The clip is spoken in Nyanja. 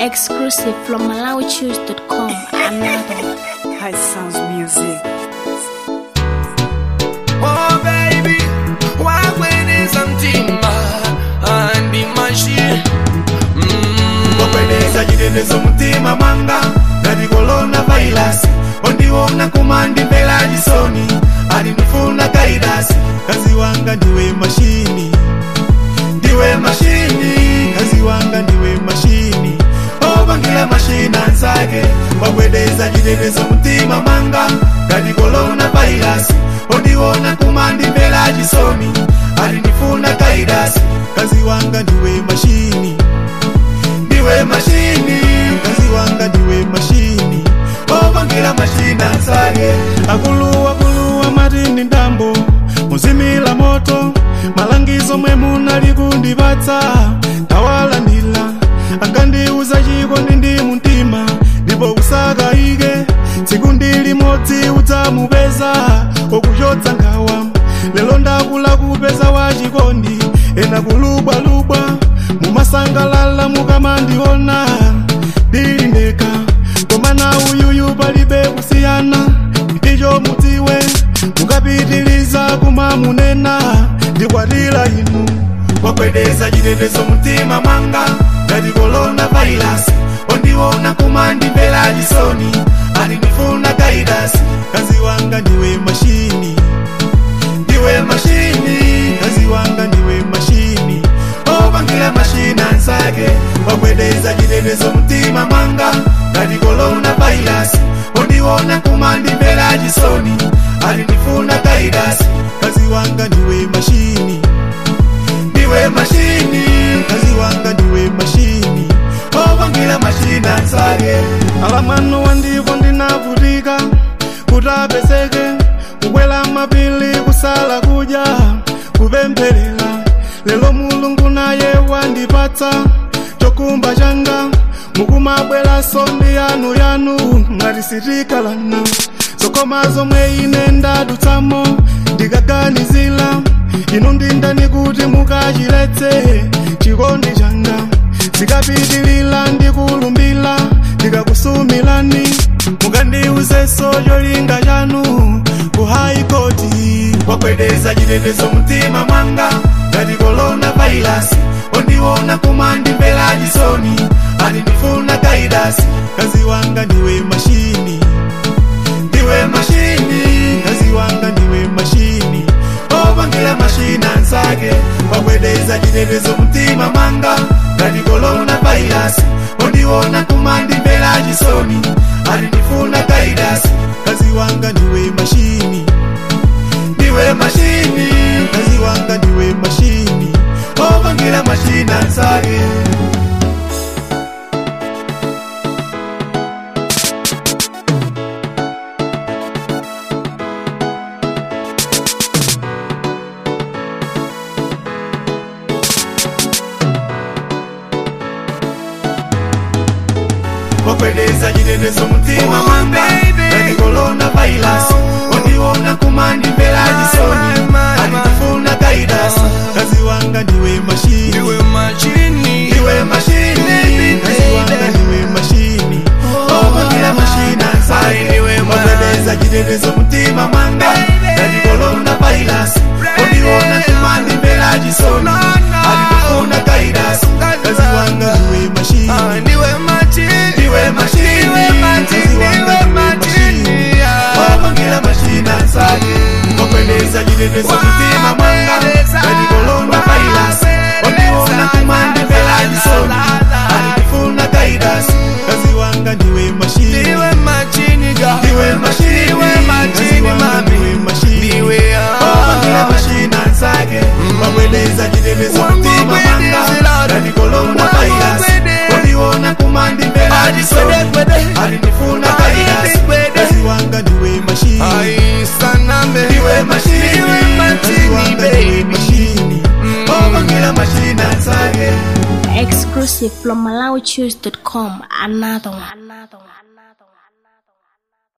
Exclusive from MalawiChoose.com. Another. High Sounds Music. Oh baby, wakweneza mtima andi mashie wakweneza chitetezo mtima mwanga ngati korona vairasi ondiona kumandi mbela chisoni ali ndifuna kairasi kazi wanga ndiwe mashini ndiwe mashini kazi wanga ndiwe mashini opangira mashina nzake wakwedeza chitetezo mtima mwanga ngati korona vairasi ondiona kumandi mbela chisoni ali ndifuna kairasi kazi wanga ndiwe mashini ndiwe mashini kazi wanga ndiwe mashini opangira mashina nzake akuluwa kuluwa matini ndambo muzimila moto malangizo mwe munali kundipatsa tawalandila angandiuza chikondi ndi mumtima ndipo usakayike tsiku ndi limodzi udzamupeza okuchotsa nkhawa lero ndakula kupeza wachikondi ena kulubwalubwa mumasangalala mukamandiona ndili ndekha koma na uyuyu palibe kusiyana ndicho mudziwe mukapitiliza kumamunena ndikwatira inu wakwedeza chitetezo mtima mwanga ngati korona vairasi ondiona kumandimvera chisoni ali ndifuna kairasi kazi wanga ndiwe mashini ndiwe mashini kazi wanga ndiwe mashini opangira mashina nzake wakwedeza chitetezo mtima mwanga ngati korona vairasi ondiona kumandimvera chisoni ali ndifuna kairasi kazi wanga ndiwe mashini ndiwe mashini kazi wanga ndiwe mashini opangira mashina nzake alamano wandivo ndinavutika kuti apezeke kukwela mapili kusala kudya kupempherera lero mulungu naye wandipatsa chokumba changa mukumabweranso ndi yanu yanu ngati sitikalana zokoma zomwe ine ndadutsamo ndikaganizira inu ndindani kuti mukachiletse chikondi changa zikapitilira ndikulumbira ndikakusumilani mukandiuzenso cholinga chanu ku haikoti wakwedeza chitetezo mtima mwanga ngati korona vairasi ondiona kumandimvera chisoni ali ndifuna kairasi kazi wanga ndiwe mashini ndiwe mashini kazi wanga ndiwe mashini opangira mashina nzake wakwedeza chitetezo mtima mwanga ngati korona vairasi ondiona kumandimvera chisoni ali ndifuna kairasi kazi wanga ndiwe mashini ndiwe mashini kazi wanga ndiwe mashini opangira mashina nzake wakwedeza chitetezo mtima mwanga ngati korona vairasi ondiona kumandimvera chisoni ali ndifuna kairasi kazi wanga ndiwe mashini ndiwe machini ndiwe mashini kazi wanga ndiwe mashini opangira mashina nzake ndiwe ma- wakwedeza chitetezo mtima mwanga ngati korona vairasi ondiona kumandimvera chisoni ali ndifuna kairasi kazi wanga ndiwe mashini Ah, ndiwe machini ndiwe mashini ndiwe machini kazi wanga ndiwe ndiwe machini wapangira mashina nzake wakwedeza chitetezo mtima mwanga ngati korona vairasi ondiona kumandimvera chisoni andifuna kairasi kazi wanga ndiwe mashini ndiwe machini ga ndiwe mashini ndiwe kazi machini wanga mami ndiwe mashini ndiwe wapangira mashina nzake wakwedeza chitetezo mtima mwanga ngati korona vairasi ondiona kumandimvera chisoni andifuna kairasi kazi wanga ndiwe mashini aisanambe ndiwe mashini ndiwe kazi machini wanga ndiwe baby mashini opangira mashina nzake Exclusive from MalawiChoose.com. Another one. Another one.